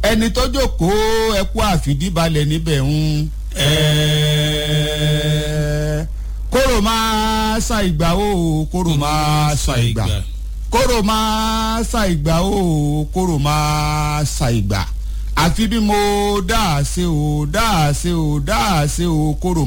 ẹni tó jókòó ẹkú àfìdíbalẹ̀ níbẹ̀ ń ẹ́ẹ́ kóró máa sa ìgbà o kóró máa sa ìgbà kóró máa sa ìgbà o kóró máa sa ìgbà àfi bí mo dáa ṣe o dáa ṣe o dáa ṣe o kóró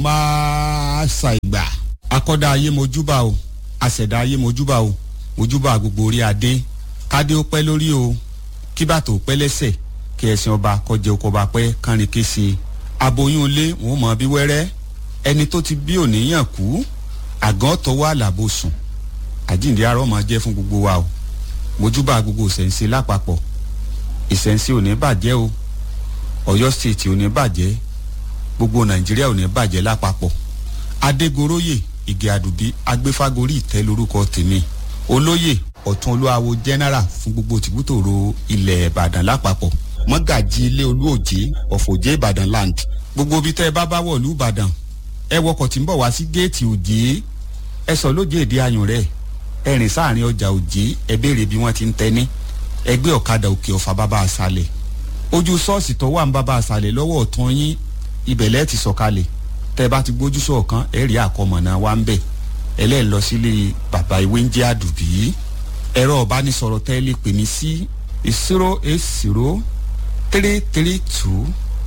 máa sa ìgbà. akọ́dá ayé mojúbà o àṣẹ̀dá ayé mojúbà o mojúbà gbogbo orí adé kádé ó pẹ́ lórí o kí bàtò pẹ́ lẹ́sẹ̀ kí ẹ̀sìn ọba kọjá oko ọba pẹ́ kánrin kése aboyún ilé wọn ò mọ bí wẹ́rẹ́ ẹni tó ti bí òníyàn kú àgàn tọwọ́ àlàbò sùn àjíǹde arọ́ máa jẹ́ fún gbogbo wa o mojúbà gbogbo ìṣẹ̀ǹsẹ̀ lápapọ̀ ìṣẹ̀ǹsẹ̀ ò ní bàjẹ́ o ọ̀yọ́ state ò ní bàjẹ́ gbogbo nàìjíríà ò ní bàjẹ́ lápapọ̀ adégoróyè ìgè àdùbí agbéfágorí ìtẹ́ lórúkọ tèmi olóyè ọ̀tún olúwawo general fún gbogbo tìbútòrò ilẹ̀ ìbàdàn lápapọ̀ mọ́gàjì ilé olúòjé ọ̀fọ̀jẹ́ ìbàdàn land gbogbo ibi tẹ́ ẹ bá bá wọ̀lú ìbàdàn ẹ wọkọ̀ tí ń bọ̀ wá sí géètì òjé ẹ sọ lóje èdè ayùn rẹ̀ ẹ rìn sáàrin ọjà òjé ẹ béèrè bí wọ́n ti ń tẹ́ni ẹgbẹ́ ọ̀kadà òkè ọ̀fà bàbá àṣàlẹ̀ ojú ṣọ́ọ̀ṣì tó wà ń bàbá àṣàlẹ̀ lọ́wọ́ ọ̀tún yín ibẹ̀ lẹ́ẹ̀ ti sọ̀kalẹ̀ tẹ́ ẹ bá ti gbójú sọ̀kan ẹ rí àkọmọ̀nà wa ń bẹ̀ ẹlẹ́ẹ̀ lọ sílé bàbá ìwé ń jẹ́ àdùbí ẹ̀rọ ọ̀bánisọ̀rọ̀ tẹ́ lè pè mí sí zero eight zero three three two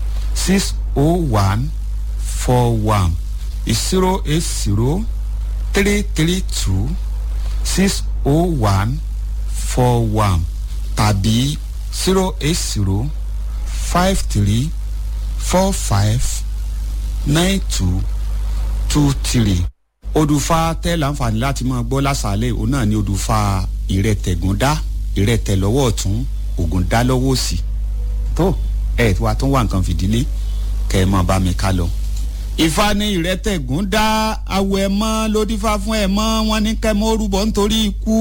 six oh one four one zero eight zero three three two six oh one four one tàbí zero eight zero five three four five nine two two three odùfà tẹ́ láǹfààní láti máa gbọ́ lásàálẹ̀ òun náà ni odùfà ìrẹtẹ̀gúndá ìrẹtẹ̀ lọ́wọ́ ọ̀tún ògùn dá lọ́wọ́ òsì tó ẹ̀ wá tó wà nǹkan fìdílé kẹ́ ẹ máa bá mi ká lọ. ìfà ni ìrẹtẹ̀gúndá awọ ẹ̀ mọ́ lódìfà fún ẹ̀ mọ́ wọn ní kẹ́ mọ́ orúbọ nítorí ikú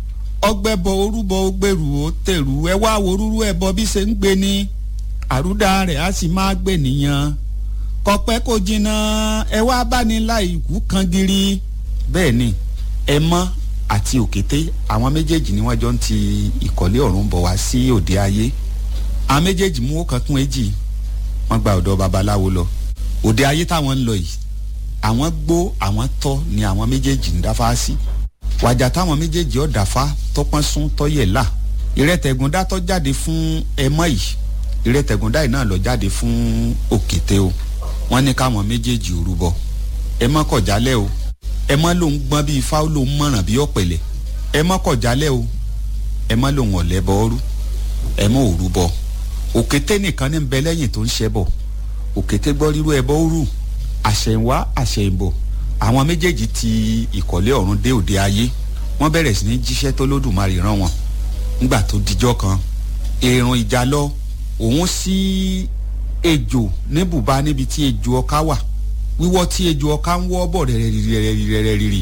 ọgbẹ́bọ orúbọ ògbèrú ó tèrú ẹ wá worúrú ẹbọ bí ṣe ń gbé ni àrúdà rẹ̀ á sì máa gbé nìyẹn kọpẹ́ kò jìnnà ẹ wá bá ní láì ikú kan giri. bẹ́ẹ̀ ni ẹ mọ́ àti òkété àwọn méjèèjì ni wọ́n jọ ń ti ìkọ̀lé ọ̀run bọ̀ wá sí òde ayé àwọn méjèèjì mú ọkàn kún èjì wọ́n gba ọ̀dọ̀ babaláwo lọ òde ayé táwọn ń lọ yìí àwọn gbó àwọn tọ́ ni àwọn méjèèjì ń dáfá sí wàjà táwọn méjèèjì ọ̀dàfá tọpọ́n sún tọ́yẹ̀ là ìrẹ́tẹ̀gúndá tó jáde fún ẹmọ́ yìí ìrẹ́tẹ̀gúndá yìí náà lọ jáde fún òkété o wọ́n ní káwọn méjèèjì ò rúbọ ẹ mọ́ kọ̀ jálẹ̀ o ẹ mọ́ lòun gbọ́n bíi ifá ó lòun mọ̀ràn bíi ọ̀pẹ̀lẹ̀ ẹ mọ́ kọ̀ jálẹ̀ o ẹ mọ́ lòun ọ̀lẹ́ bọ́ ọ́rú ẹ mọ́ ò rúbọ òkété nìkan ní bẹ lẹ́yìn tó ń ṣẹ́ bọ̀ òkété gbọ́ rírú ẹbọ òrù àṣẹ̀wá àṣẹ̀bọ̀ àwọn méjèèjì ti ìkọ̀lé ọ̀run dé òde ayé wọ́n bẹ̀rẹ̀ sí ní jíṣẹ́ tó lódùmarè rán wọn nígbà tó dijọ́ kan èrùn ìjà lọ òun sí ejò ní bùbá níbi tí ejò ọká wà wíwọ́ tí ejò ọká ń wọ́ bọ̀ rẹ̀rẹ̀rẹ̀rẹ̀rẹ̀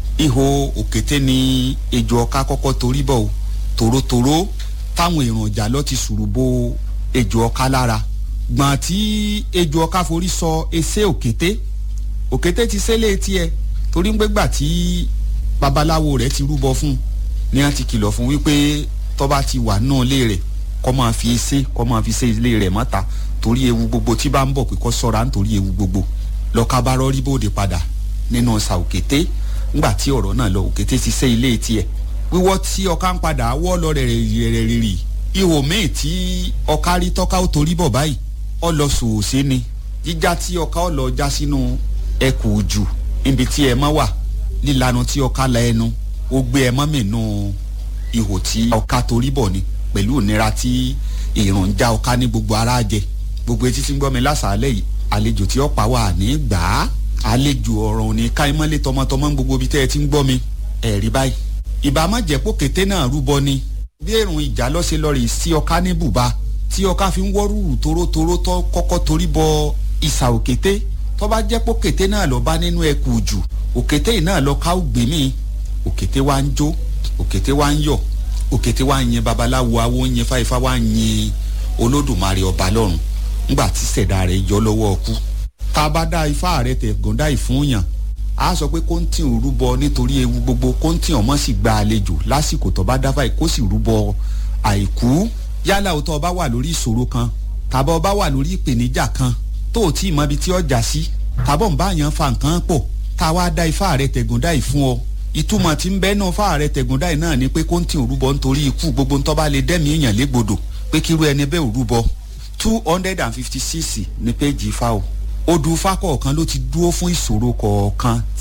ihò òkété ni ejò ọká kọ́kọ́ torí bọ̀ o tòrótòró táwọn èrùn ìjà lọ ti sùrù bo ejò ọká lára gbọ̀n tí ejò ọká forí sọ ẹsẹ̀ òkété òkété ti sẹ́lẹ̀ tiẹ̀ torí ń gbégbà tí babaláwo rẹ̀ ti rúbọ fún ni wọ́n ti kìlọ̀ fún wípé tọ́ba ti wà náà lé rẹ̀ kọ́ máa fi ẹsẹ̀ kọ́ máa fi ṣe ilé rẹ̀ mọ́ta torí ewu gbogbo tí bá ń bọ̀ pé kọ́ sọ́ra nítorí ewu gbogbo lọ́ka bá rọ́rí bóde padà nínú ọ̀sà òkété ńgbà tí ọ̀rọ̀ náà lọ òkété ti sẹ́ ilé tiẹ̀ wíwọ́ tí ọká ń padà wọ́ lọ rẹ̀ rẹ̀ rẹ̀ rì ihò míì tí ọká rí tọ́ka ó torí bọ̀ báyìí ọ lọ sòòsé ni jíjá tí ọká ọ lọ já sínú ẹkù jù níbi tí ẹ mọ́ wà lílanu tí ọká la ẹnu ó gbé ẹ mọ́ mìínú ihò tí ọká torí bọ̀ ni pẹ̀lú ìnira tí ìrùn já ọká ní gbogbo ara jẹ gbogbo etí tí ń gbọ́ mi lásàálẹ̀ yìí àlejò tí ọ̀pá wà ní gbà á àlejò ọ̀rọ̀ òní káímọ́lé tọmọtọmọ ń gbogbo ibi tẹ́ ẹ ti ń gbọ́ mi ẹ̀rí báyìí ìbámu jẹ́pọ̀ kété náà rúbọ ni bí èrùn ìjà lọ́sẹ̀ lọ́ọ̀rì sí ọká ní bùbá tí ọká fi ń wọ́rùrù torótoró tó kọ́kọ́ torí bọ ìsà òkété tó bá jẹ́pọ̀ kété náà lọ bá nínú ẹkù jù òkété yìí náà lọ ká ògbé mi òkété wa ń jó òkété wa ń yọ̀ òkété wa ń yin babaláwo awo ń yin fáifá wa ń yin olódùmarè ọba lọ́run ńgbà tí sẹ̀dá rẹ̀ yọ lọ́wọ́ ọkú tá a bá dá ifá rẹ̀ tẹ̀ gọ́ndá ìfúnyàn a sọ pé kóńtì ń rúbọ nítorí ewu gbogbo kóńtì ọmọ sì gba àlejò lásìkò tó bá dáfà kó sì rúbọ àìkú yálà o tó o bá wà lórí ìṣòro kan tàbọ̀ o bá wà lórí ìpèníjà kan tó o tí ì mọ ibi tí ọjà sí tàbọ̀ ń bá yàn fa nǹkan pọ̀ tá a wá dá ifá rẹ tẹ̀gúndáì fún ọ ìtumọ̀ tí ń bẹ́ẹ̀ náà fá rẹ tẹ̀gúndáì náà ni pé kó ń tì òrúbọ nítorí ikú gbogbo ńtọ́ bá lè dẹ́mi èèyàn légbodò pé kírú ẹni bẹ́ẹ̀ òrúbọ two hundred and fifty six ní péjì ifá o odù ifá kọ̀ọ̀kan ló ti dúró fún ìṣòro kọ̀ọ̀kan